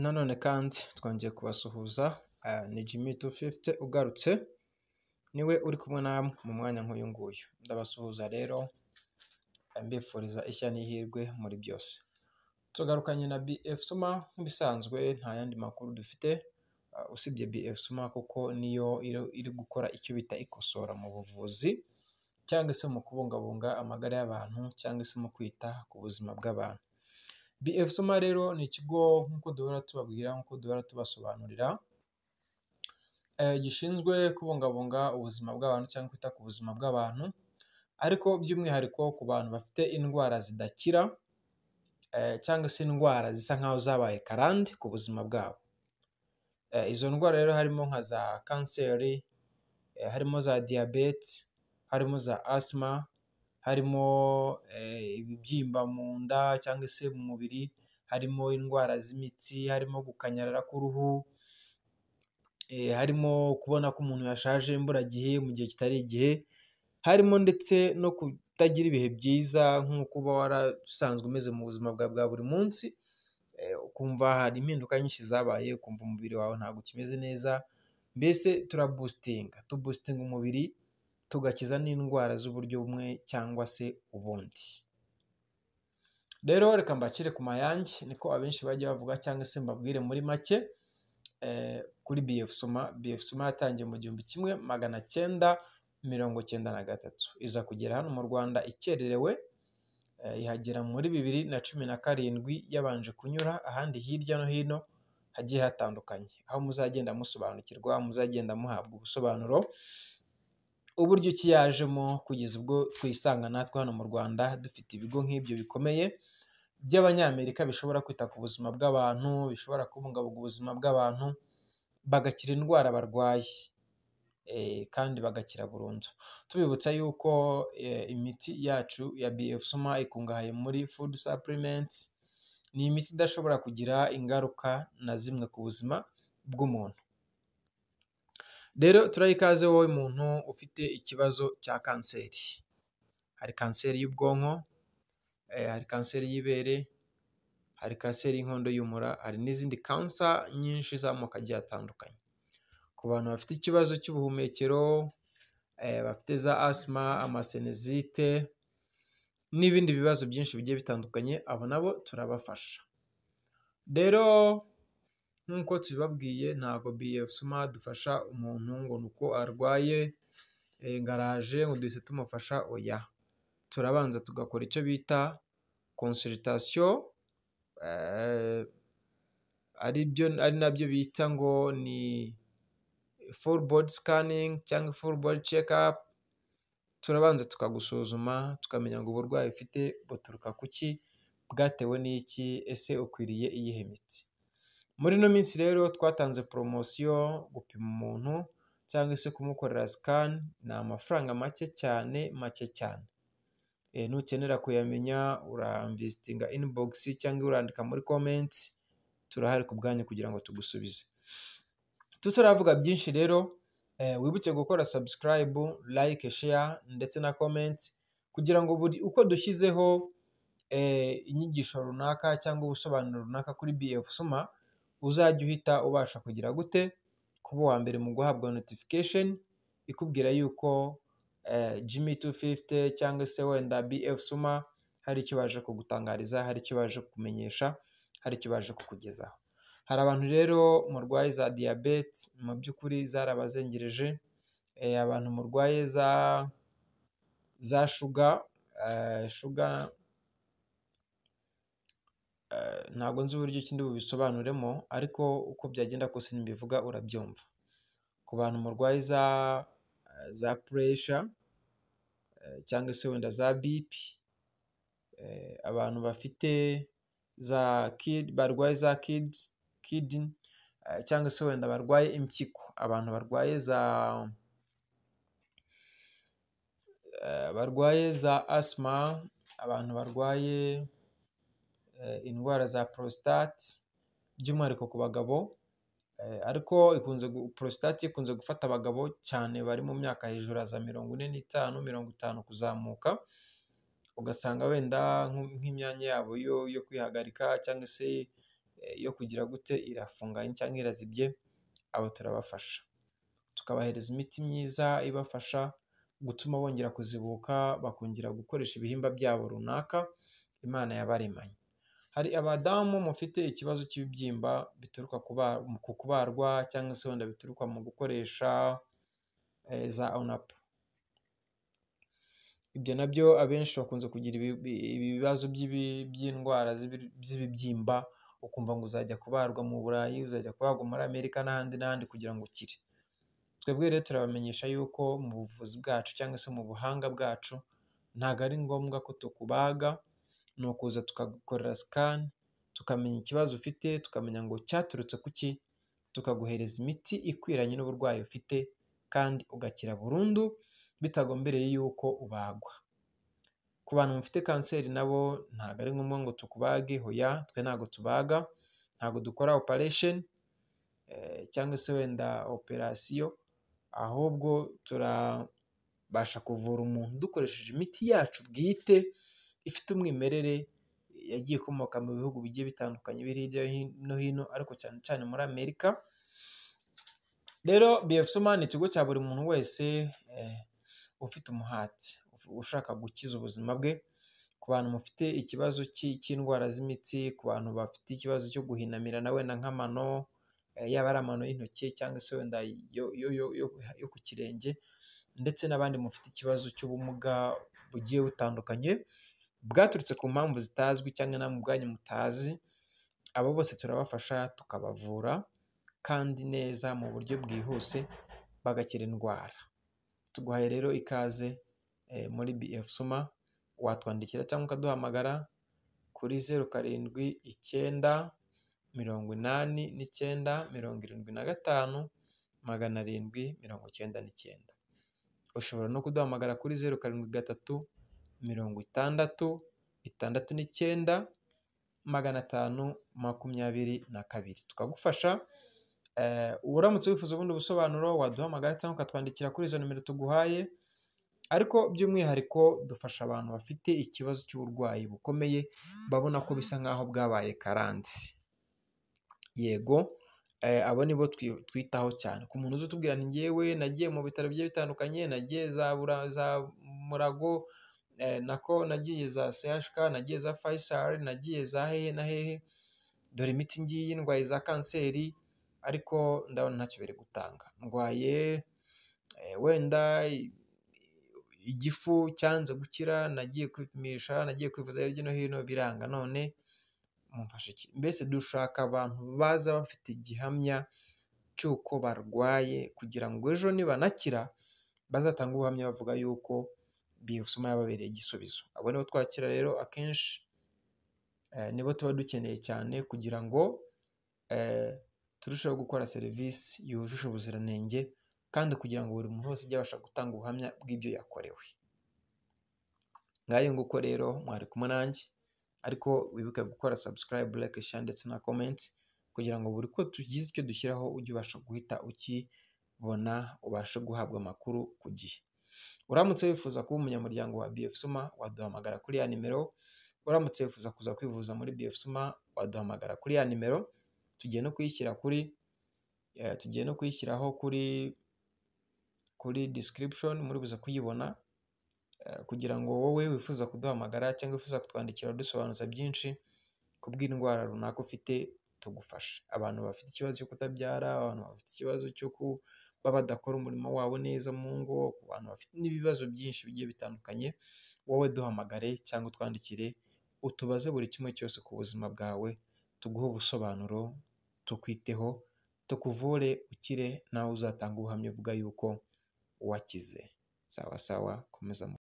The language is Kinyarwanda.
Nanone kandi twongeye kubasuhuza ni Jimmy tufifite ugarutse niwe uri kumwe namwe mu mwanya nk'uyu nguyu, ndabasuhuza rero mbifuriza ishya n'ihirwe muri byose. Tugarukanye na BF Suma nk'ibisanzwe nta yandi makuru dufite uh, usibye BF Suma kuko niyo iri- iri gukora icyo bita ikosora mu buvuzi cyangwa se mu kubungabunga amagara y'abantu cyangwa se mu kwita ku buzima bw'abantu. BF Suma rero ni ikigo nk'uko duhora tubabwira nk'uko duhora tubasobanurira eh, gishinzwe kubungabunga ubuzima bw'abantu cyangwa kwita ku buzima bw'abantu ariko by'umwihariko ku bantu bafite indwara zidakira eh, cyangwa se indwara zisa nk'aho zabaye karande ku buzima bwabo. Eh, Izo ndwara rero harimo nka za kanseri, eh, harimo za diyabete, harimo za asima, harimo eh, ibibyimba mu nda cyangwa se mu mubiri, harimo indwara z'imitsi, harimo gukanyarara k'uruhu, eh, harimo kubona ko umuntu yashaje imburagihe mu gihe kitari igihe, harimo ndetse no kutagira ibihe byiza nko kuba warasanzwe umeze mu buzima bwawe bwa buri munsi, eh, ukumva hari impinduka nyinshi zabaye, ukumva umubiri wawe ntabwo ukimeze neza, mbese turabusitinga, tubusitinga umubiri tugakiza n'indwara z'uburyo bumwe cyangwa se ubundi. Rero reka mbakire ku mayange niko abenshi bajya bavuga cyangwa se mbabwire muri make, eh, kuri BF Suma, BF Suma yatangiye mu gihumbi kimwe magana cyenda mirongo cyenda na gatatu, iza kugera hano mu Rwanda ikererewe, eh, ihagera muri bibiri na cumi na karindwi yabanje kunyura ahandi hirya no hino hagiye hatandukanye, aho muzagenda musobanukirwa, muzagenda muhabwa ubusobanuro, uburyo ki yajemo kugeza ubwo twisanga natwe hano mu Rwanda dufite ibigo nk'ibyo bikomeye by'Abanyamerika bishobora kwita ku buzima bw'abantu, bishobora kubungabunga ubuzima bw'abantu, bagakira indwara barwaye eh, kandi bagakira burundu. Tubibutsa yuko eh, imiti yacu ya BF Suma ikungahaye muri food supplements, ni imiti idashobora kugira ingaruka na zimwe ku buzima bw'umuntu. Rero turaha ikaze wowe muntu ufite ikibazo cya kanseri. Hari kanseri y'ubwonko, eh, hari kanseri y'ibere, hari kanseri y'inkondo y'umura, hari n'izindi kansa nyinshi z'amoko agiye atandukanye. Ku bantu bafite ikibazo cy'ubuhumekero, eh, bafite za asima, amasenezite n'ibindi bibazo byinshi bigiye bitandukanye, abo nabo turabafasha. Rero nk'uko tubibabwiye ntabwo BF Suma dufasha umuntu ngo ni uko arwaye eh, ngo araje ngo duhise tumufasha oya. Turabanza tugakora icyo bita consultation eh, ari byo ari nabyo bita ngo ni full body scanning cyangwa full body check up. Turabanza tukagusuzuma tukamenya ngo uburwayi ufite buturuka ku ki, bwatewe n'iki, ese ukwiriye iyihe miti. Muri ino minsi rero twatanze poromosiyo gupima umuntu cyangwa se kumukorera sikani ni amafaranga make cyane make cyane. E, nukenera kuyamenya uramvisitinga inibogisi cyangwa urandika muri komenti, turahari ku bwanyu kugira ngo tugusubize. Tutaravuga byinshi rero e, wibutse gukora subscribe, like, share ndetse na comment kugira ngo buri uko dushyizeho e, inyigisho runaka cyangwa ubusobanuro runaka kuri BF Suma uzajya uhita ubasha kugira gute kuba uwa mbere mu guhabwa notification ikubwira yuko eh, Jimmy 250 cyangwa se wenda BF Suma hari icyo baje kugutangariza, hari icyo baje kukumenyesha, hari icyo baje kukugezaho. Hari abantu rero murwaye za diyabete mu by'ukuri zarabazengereje, eh, abantu murwaye za za shuga, eh, shuga eh, ntabwo nzi uburyo ki ndi bubisobanuremo ariko uko byagenda kose ntibivuga urabyumva. Ku bantu murwaye za eh, za puresha eh, cyangwa se wenda za bipi, eh, abantu bafite za kid barwaye za kids kidney eh, cyangwa se wenda barwaye impyiko, abantu barwaye za eh, barwaye za asima, abantu barwaye eh, indwara za prostate by'umwihariko ku bagabo eh, ariko ikunze gu- prostate ikunze gufata abagabo cyane bari mu myaka hejuru ya za mirongo ine n'itanu mirongo itanu kuzamuka ugasanga wenda nk'u- nk'imyanya yabo yo, yo kwihagarika cyangwa se eh, yo kugira gute irafunganye cyangwa irazibye abo turabafasha tukabahereza imiti myiza ibafasha gutuma bongera kuzibuka bakongera gukoresha ibihimba byabo runaka imana yabaremanye hari abadamu mufite ikibazo cy'ibibyimba bituruka ku ba- ku kubarwa cyangwa se wenda bituruka mu gukoresha eh, za onapu ibyo nabyo abenshi bakunze kugira ibi- ibi- ibibazo by'ibi- by'indwara z'ibi- z'ibibyimba ukumva ngo uzajya kubarwa mu burayi uzajya kubarwa muri amerika n'ahandi n'ahandi kugira ngo ukire twebwe rero turabamenyesha yuko mu buvuzi bwacu cyangwa se mu buhanga bwacu ntabwo ari ngombwa ko tukubaga ni ukuza tukagukorera sikani tukamenya ikibazo ufite tukamenya ngo cyaturutse ku ki tukaguhereza imiti ikwiranye n'uburwayi ufite kandi ugakira burundu bitagombereye yuko ubagwa ku bantu bafite kanseri nabo ntabwo ari ngombwa ngo tukubage hoya twe ntabwo tubaga ntabwo dukora operesheni cyangwa se wenda operasiyo ahubwo turabasha kuvura umuntu dukoresheje imiti yacu bwite ifite umwimerere yagiye ikomoka mu bihugu bigiye bitandukanye biri hirya no hino ariko cyane cyane muri amerika rero bfsoma ni ikigo cya buri muntu wese eh, ufite umuhati ushaka gukiza ubuzima bwe ku bantu mufite ikibazo cy'i- cy'indwara z'imitsi ku bantu bafite ikibazo cyo guhinamirana wenda nk'amano eh, yaba ari amano y'intoki cyangwa se wenda yo- yo- yo- yo- yo ku kirenge ndetse n'abandi mufite ikibazo cy'ubumuga bugiye butandukanye bwaturutse ku mpamvu zitazwi cyangwa namwe ubwanyu mutazi abo bose turabafasha tukabavura kandi neza mu buryo bwihuse bagakira indwara tuguhaye rero ikaze eh, muri bf soma watwandikira cyangwa ukaduhamagara kuri zeru karindwi icyenda mirongo inani n'icyenda mirongo irindwi na gatanu magana arindwi mirongo icyenda n'icyenda ushobora no kuduhamagara kuri zeru karindwi gatatu mirongo itandatu itandatu n'icyenda magana atanu makumyabiri na kabiri tukagufasha Eh, uramutse wifuza ubundi busobanuro waduhamagara cyangwa ukatwandikira kuri izo nimero tuguhaye ariko by'umwihariko dufasha abantu bafite ikibazo cy'uburwayi bukomeye babona ko bisa nk'aho bwabaye karansi yego eh, abo nibo twi- twitaho cyane ku muntu uzi utubwira nti ngewe nagiye mu bitaro bigiye bitandukanye nagiye za, Bura- za murago eh, nako nagiye za chk nagiye za faisal nagiye za hehe na hehe dore imiti ngiyi ndwaye za kanseri ariko ndabona ntacyo biri gutanga ndwaye eh, wenda i- igifu cyanze gukira nagiye kwipimisha nagiye kwivuza hirya no hino biranga none mumfasha iki mbese dushaka abantu baza bafite igihamya cy'uko barwaye kugira ngo ejo nibanakira bazatange ubuhamya bavuga yuko biyosoma yababereye igisubizo abo nibo twakira rero akenshi eh, nibo tuba dukeneye cyane kugira ngo eh, turusheho gukora serivisi yujuje ubuziranenge kandi kugira ngo buri muntu wese ajye abasha gutanga ubuhamya bw'ibyo yakorewe ngayo nguko rero mwari kumwe nanjye ariko wibuke gukora subscribe like share ndetse na comment kugira ngo buri ko tugize icyo dushyiraho ujye ubasha guhita ukibona ubashe guhabwa amakuru ku gihe uramutse wifuza kuba umunyamuryango wa BF Suma waduhamagara kuri ya nimero uramutse wifuza kuza kwivuza muri BF Suma waduhamagara kuri ya nimero tugiye no kuyishyira kuri eh, tugiye no kuyishyiraho kuri kuri description muri buze kuyibona eh, kugira ngo wowe wifuza kuduhamagara cyangwa wifuza kutwandikira dusobanuza byinshi ku bw'indwara runaka ufite tugufasha abantu bafite ikibazo cyo kutabyara abantu bafite ikibazo cyo kuba badakora umurimo wabo neza mu ngo ku bantu bafite n'ibibazo byinshi bigiye bitandukanye wowe duhamagare cyangwa utwandikire utubaze buri kimwe cyose ku buzima bwawe tuguhe ubusobanuro tukwiteho tukuvure ukire nawe uzatanga ubuhamya uvuga yuko wakize sawa sawa komeza mu